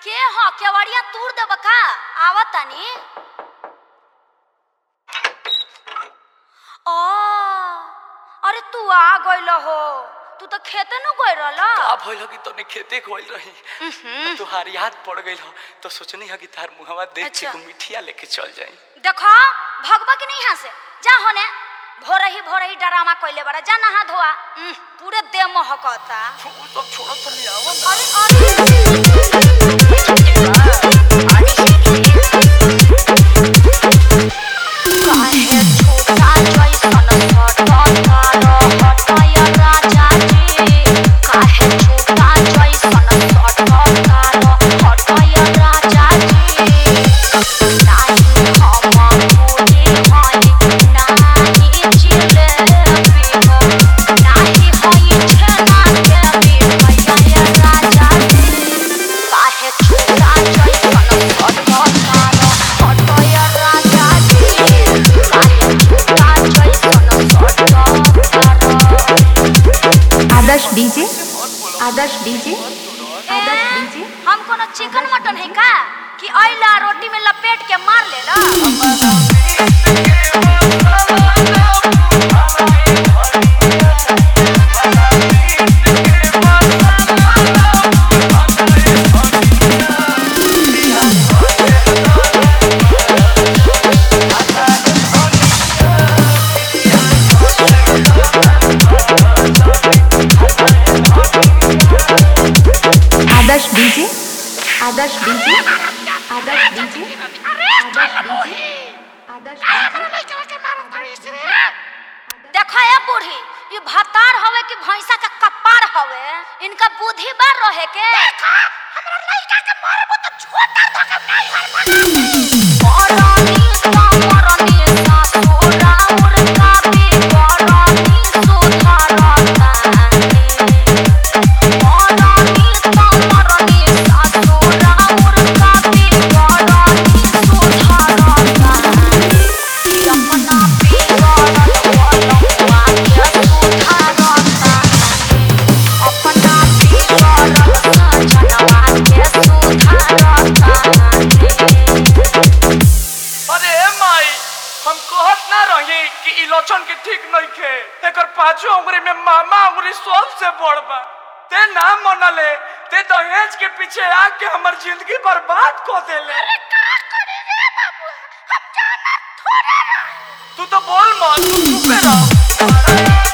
के ह केवड़िया तूर देब का आवत तानी ओ अरे तू आ गइल हो तू तो खेते न गइल रहल का भइल हो कि तोने खेते गइल रही तुहार याद पड़ गइल हो तो सोचनी है कि तार मुहवा देख के अच्छा। को मिठिया लेके चल जाई देखो भगवा की नहीं यहाँ से जा होने भोरही भोरही डरामा कइले बड़ा जा नहा धोआ उह, पूरे देह महकता वो सब छोड़ो तो ले आवा ना अरे अरे काहे छोटा जैसन सटकार हटय राजा जी काहे छोटा जैसन सटकार हटय राजा जी नाही हम मोरे हई नाही जिलेबी हो नाही हई छेना के बिठया राजा जी काहे छोटा जैसन सटकार हटय राजा जी काहे छोटा जैसन सटकार Adarsh DJ Adarsh DJ Adarsh DJ हम कोनो चिकन मटन है का कि अइला रोटी में लपेट के मार लेला Adarsh DJ Adarsh DJ Adarsh DJ Adarsh DJ देखो ए बूढ़ी ये भतार हवे कि भैंसा का कपार हवे इनका बुद्धि बार रहे के हमरा लइका के मारबो तो छोटा धके नहीं हर मरनी कमरनी सासुरा उड़का भी करनी सुधारता मरनी कमरनी सासुरा उड़का भी करनी सुधारता यमुना बिगड़ल बलुआ के सुधारता अपना बिगड़ल सजनवा के सुधारता अरे ए माई हम कहत ना रही कि ई लोचन के ठीक नहीं खे एकर पांचों उंगली में मामा उंगली सबसे बड़ बा ते ना मनले ते दहेज के पीछे आके हमर जिंदगी बर्बाद कर देले तू तो बोल मत तू चुपे रह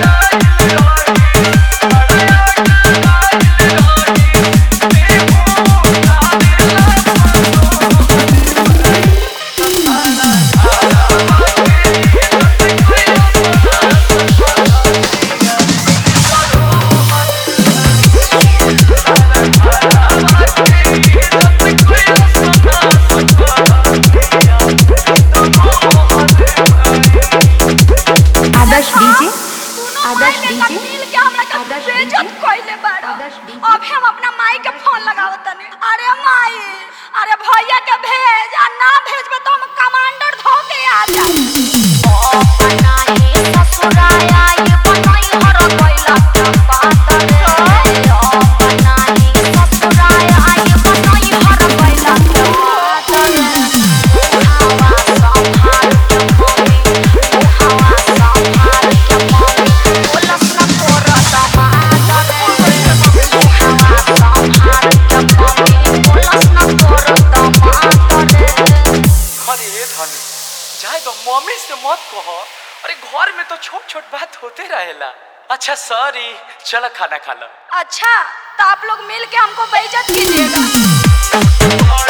आदर्श डीजे आदर्श डीजे मिल के हमरा के आदर्श बेइज्जत डीजे। कइले बाड़ा आदर्श डीजे। अब हम अपना माई के फोन लगावत तनी अरे माई अरे भैया के भेज आ ना भेजबे तो हम कमांडर धो के आ जाई ओ बनाई ससुराया ये बनाई हर कोइला के पातर ओ बनाई ससुराया ये बनाई हर कोइला के पातर हवा संभाल के मम्मी हवा संभाल के मम्मी बोलस न तोरा दमादर हवा संभाल के मम्मी बोलस न तोरा दमादर अरे ए धनी जाए तो मम्मी से मत कहो अरे घर में तो छोट छोट बात होते रहेला अच्छा सॉरी चलो खाना खा लो अच्छा तो आप लोग मिल के हमको बेइज्जत कीजिएगा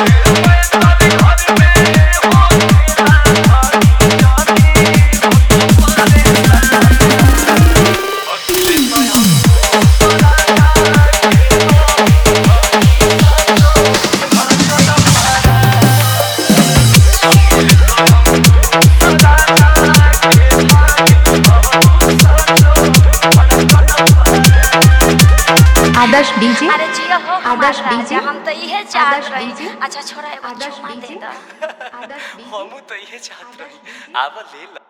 आदर्श डीजे अरे जिया हो हमार आदर्श राजा, डीजे। हम तो इहे चाहत आदर्श रही डीजे। अच्छा छोरा एगो आदर्श चुम्मा दे डीजे। दा आदर्श डीजे हमू तो इहे चाहत रही आवा ले लो